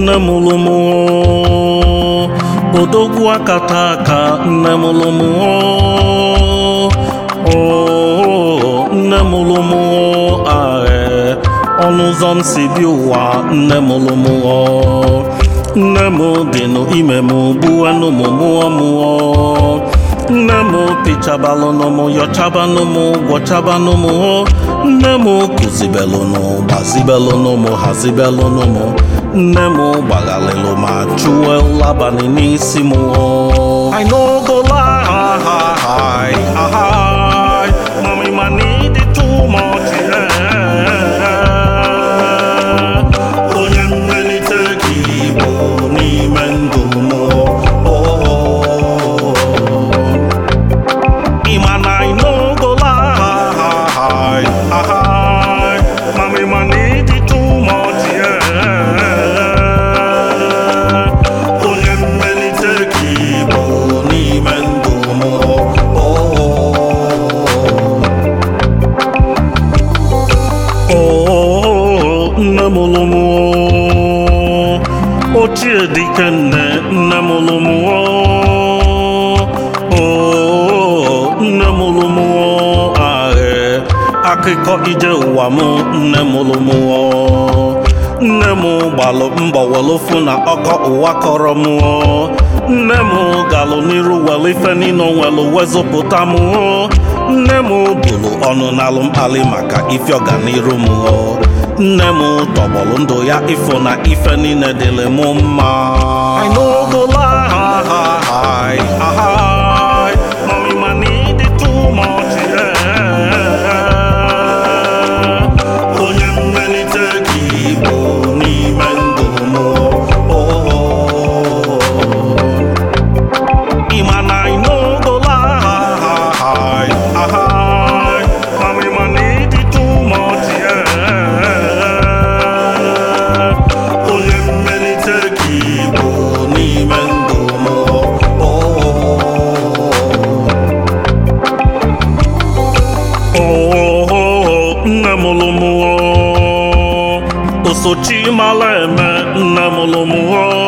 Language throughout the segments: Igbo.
nne mụrụ m odogwu akata aka nne mụrụ m nne mụrụ m ahe ọnụ ụzọ m si bi ụwa nne mụrụ m nne m dị n'ime m gbuenụ m mụọ mụọ nne m pichabalụnụ m yọchabanụ m gwọchabanụ m nne m kụzibelụnụ gbazibelụnụ m hazibelụnụ m nne m gbaghalịlụ ma chụwe ụlabanị n'isi m I no go lie, mommy, my need it too much. Yeah. Onye mmelite gị bụ n'ime ndụ m. Oh. Ima na I no go lie, mommy, my need it too much. Yeah. Onye mmelite gị bụ n'ime ndụ m. Oh, nne mụrụ m ochie dike nne nne mụrụ m Oh, nne mụrụ m ahe akụkọ ije ụwa m nne mụrụ m nne m gbalụ mbọ welụfụ na ọkọ ụwa kọrọ m nne m galụ n'iru welu ife niile o nwelu wezụpụta m nne m bụrụ ọnụ n'alụ mkpali maka ife ọganiru m nne m tọgbọrọ ndụ ya ịfụ na ife niile dịrị m mma I no go lie, mommy, my need it too much, yeah. Onye mmelite gị bụ n'ime ndụ m oh. Ima na I no go lie, mommy, my need it too much, yeah. Onye mmelite gị bụ n'ime ndụ m Oh, nne mụrụ m osochi mara eme nne mụrụ m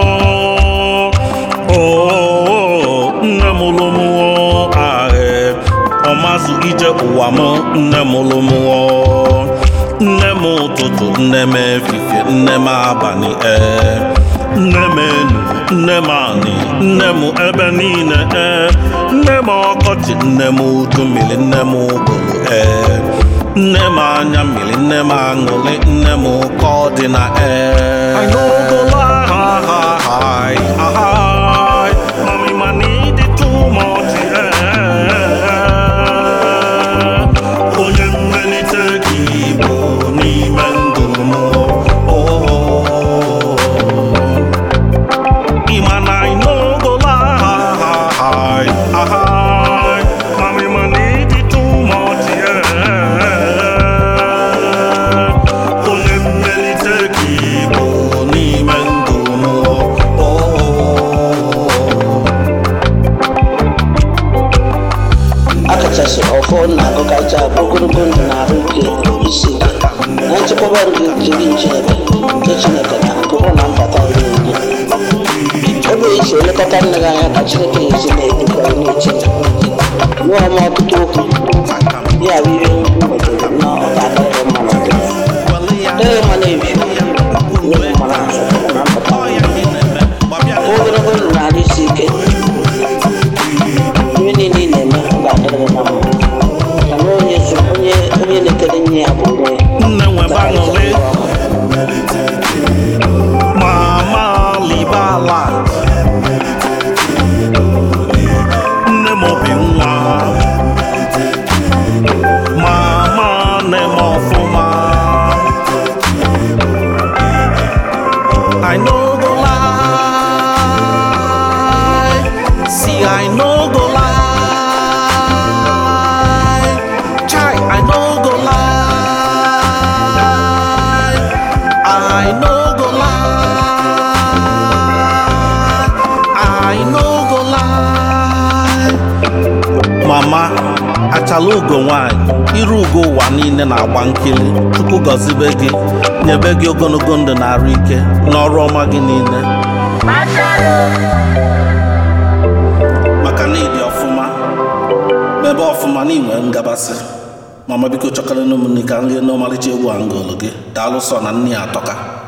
Oh, nne mụrụ m ahe ọmazụ ije ụwa m nne mụrụ m nne m ụtụtụ nne m efifie nne m abalị ee nne m enu nne m anị nne m ebe niile ee nne m ọkọchị nne m udu mmiri nne m ụgụrụ ee nne m anya mmiri nne m aṅụrị nne m ka ọ dị na ee I no go lie, mommy, my need it too much, yeah. Onye mmelite gị bụ n'ime ndụ m oh. Ima na I no go lie, mommy, my need it too much, yeah. Onye mmelite gị bụ n'ime ndụ m oh. akachasị ọfọ na ọkacha ogologo ndụ na arụ ike isi ike na nchekwaba nke nke gị nchebe nke chineke na nkụkọ na mbata iri onye ebe esi elekọta nne gị anya ka chineke ezi na-edukwa n'eche nụọ m ọtụtụ okwu ya bụ ihe m nwetara na ọ ga-adịrị mma na gị dịrị mma na-ebi nye m mara azụ na mpụta ogologo ndụ na arụ isi ike ihe niile ị na-eme ọ ga-adịrị gị na mma mana onye zu- onye onye na-ekele nye ya bụ onye nne nwe baṅụrị mama libala nne m obi nwa mama nne m ọfụma I no go lie, see I no go lie. achala ugo nwanyị iru ugo ụwa niile na-agba nkili chukwu gọzibe gị nyebe gị ogologo ndụ na arụ ike n'ọrụ ọma gị niile maka na ịdị ọfụma mebe ọfụma na inwe ngabasị mama biko chọkara ụmụnne ka nri n'ọmalịcha egwu angụlụ gị daalụ sọ na nne ya atọka